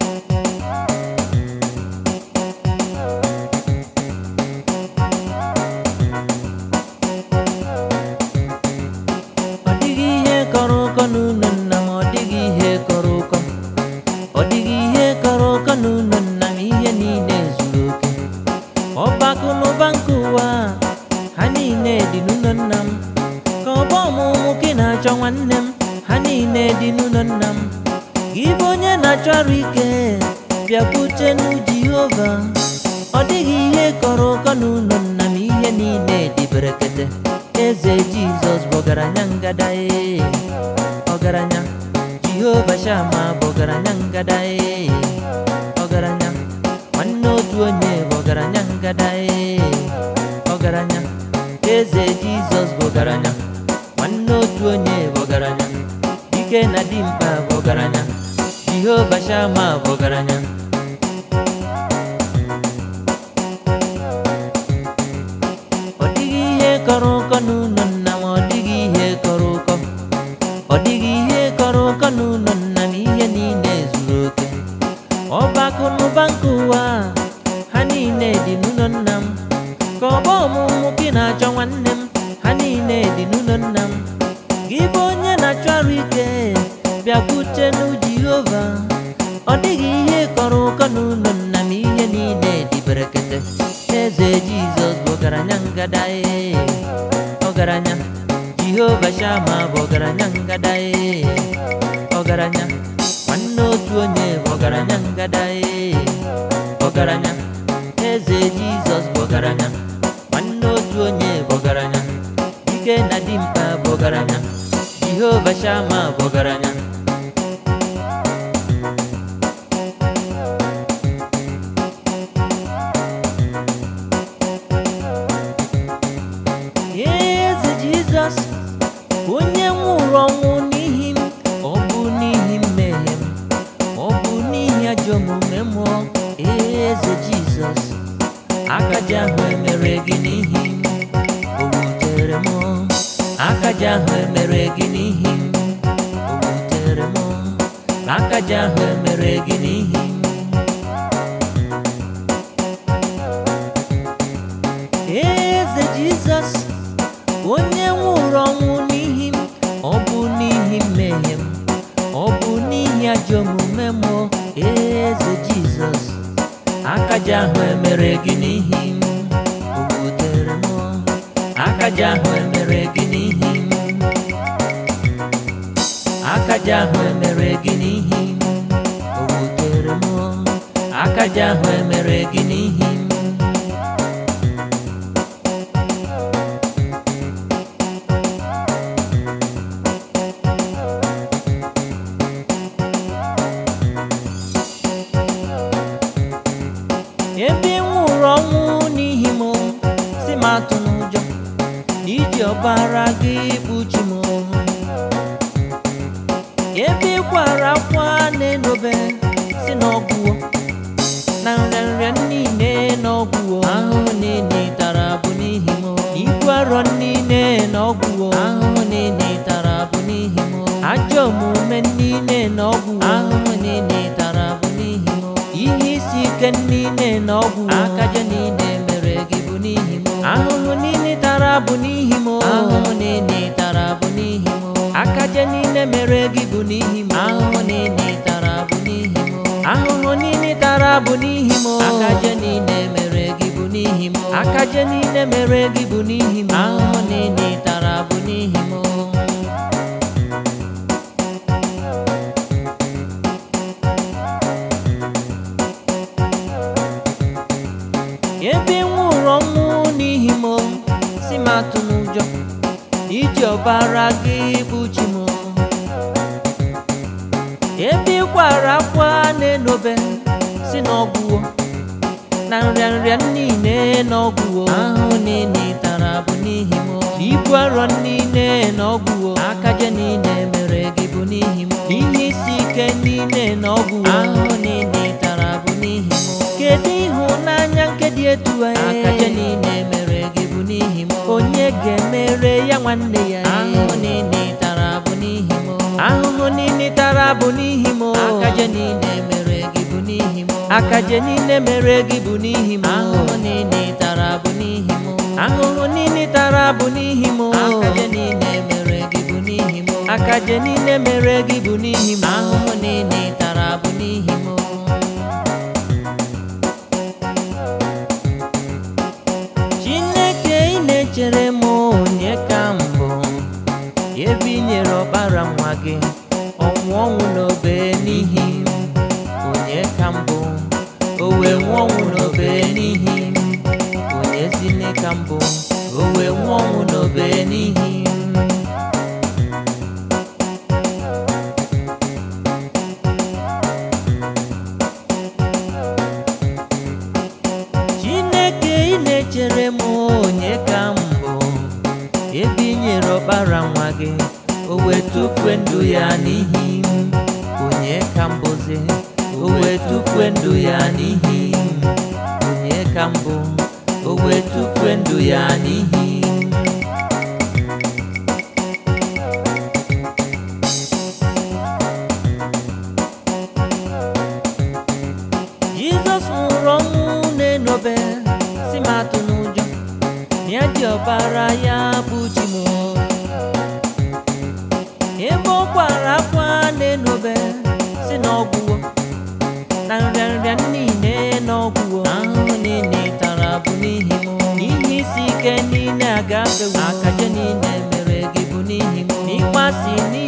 ọ dịghị ihe kọrọ ụkọ n'ụlọ nna m ọ dịghị ihe kọrọ ụkọ ọ dịghị ihe kọrọ ụkọ n'ụlọ nna m ihe niile zuru oke ọbakụ na ụba nke ụwa ha niile dị n'ụlọ nna m ka ọba ọmụmụ gị na-achọ nwanne m ha niile dị n'ụlọ nna m gị bụ onye na-achọ arụ ike bịakwute n'u Jehova ọ dịghị ihe kọrọ ụkọ n'ụlọ nna m ihe niile dị berekete eze jizọs bụ ọgaranya ngada ee ọgaranya jehova shama bụ ọgaranya ngada ee ọgaranya nwanne otu onye bụ ọgaranya ngada ee ọgaranya eze jizọs bụ ọgaranya nwanne otu onye bụ ọgaranya dike na dimkpa bụ ọgaranya jehova shama bụ ọgaranya ọ dịghị ihe kọrọ ụkọ n'ụlọ nna m ọ dịghị ihe kọrọ ụkọ ọ dịghị ihe kọrọ ụkọ n'ụlọ nna m ihe niile zuru oke ọbakụ na ụba nke ụwa ha niile dị n'ụlọ nna m ka ọba ọmụmụ gị na-achọ nwanne m ha niile dị n'ụlọ nna m gị bụ onye na-achọ arụ ike bịakwute n'u Jehova ọ dịghị ihe kọrọ ụkọ n'ụlọ nna m ihe niile dị berekete eze jizọs bụ ọgaranya ngada ee ọgaranya jehova shama bụ ọgaranya ngada ee ọgaranya nwanne otu onye bụ ọgaranya ngada ee ọgaranya eze jizọs bụ ọgaranya nwanne otu onye bụ ọgaranya dike na dimkpa bụ ọgaranya jehova shama bụ ọgaranya eze jizọs onye nwụrụ ọnwụ n'ihi m ọ bụ n'ihi mmehie m ọ bụ n'ihi ajọ omume mụọ eze jizọs akaja ahụ emere gị n'ihi m o wutere m akaja ahụ emere gị n'ihi m o wutere m akaja ahụ emere gị n'ihi m eze jizọs onye nwụrụ ọnwụ n'ihi m ọ bụ n'ihi mmehie m ọ bụ n'ihi ajọ omume m o, eze jizọs akaja ahụ emere gị n'ihi m o wutere m akaja ahụ emere gị n'ihi m akaja ahụ emere gị n'ihi m o wutere m akaja ahụ emere gị n'ihi m ebe ị nwụrụ ọnwụ n'ihi m si m atụ n'ụjọ na iji ọbara gị kpuchi m ebe ị kwara akwa na-enobe si n'ọgwụwo na nrịanrịa niile n'ọgwụwo ahụhụ niile ị tara bụ n'ihi m ibu arọ niile n'ọgwụwo ahụhụ niile ị tara bụ n'ihi m ajọ omume niile n'ọgwụwo ahụhụ niile ị tara bụ n'ihi m ihe isi ike niile na ọgwụ akaja niile mere gị bụ n'ihi m ahụhụ niile tara bụ n'ihi m ahụhụ niile tara bụ n'ihi m akaja niile mere gị bụ n'ihi m ahụhụ niile tara bụ n'ihi m ahụhụ niile tara bụ n'ihi m akaja niile mere gị bụ n'ihi m akaja niile mere gị bụ n'ihi m ahụhụ niile tara bụ n'ihi m ebe ị nwụrụ ọnwụ n'ihi m si m atụ n'ụjọ iji ọbara gị kpuchi m ebe ị kwara akwa na-enobe si n'ọgwụwo na nrịanrịa niile n'ọgwụwo ahụ niile ị tara bụ n'ihi m ibu arọ niile n'ọgwụwo akaja niile mere gị bụ n'ihi m ihe isi ike niile n'ọgwụwo ahụ niile ị tara bụ n'ihi m kedu ịhụnanya nke dị etu a akaja niile mere gị bụ n'ihi m onye ga-emere ya nwanne ya ahụhụ niile ị tara bụ n'ihi m ahụhụ niile ị tara bụ n'ihi m akaja niile mere gị bụ akaje niile mere gị bụ n'ihi m ahụhụ niile ị tara bụ n'ihi m ahụhụ niile ị tara bụ n'ihi m akaje niile mere gị bụ n'ihi m akaje niile mere gị bụ n'ihi m ahụhụ niile ị tara bụ n'ihi m chineke ị na-echere m onye ka mbụ ebe i nyere ọkpara nwa gị ọnwụ ọnwụ n'obe n'ihi m. onye ka mbụ o wee nwụọ ọnwụ n'obe n'ihi m. onye zine ka mbụ o wee nwụọ ọnwụ n'obe n'ihi m. chineke ị na-echere m onye ka mbụ ebe i nyere ọkpara nwa gị o wee tufue ndụ ya n'ihi m onye ka mbụzi o wee tufue ndụ ya n'ihi m onye ka mbụ o wee tufue ndụ ya n'ihi m jizọs nwụrụ ọnwụ na-enobe si m atụ n'ụjọ na ya ji ọbara ya bụ chi m ebe ọ kwara akwa na-enobe si na ọgwụwo na nrịanrịa niile na ọgwụwo ahụhụ niile ị tara bụ n'ihi m n'ihe isi ike niile agafewo akaje niile mere gị bụ n'ihi m n'ịkpasi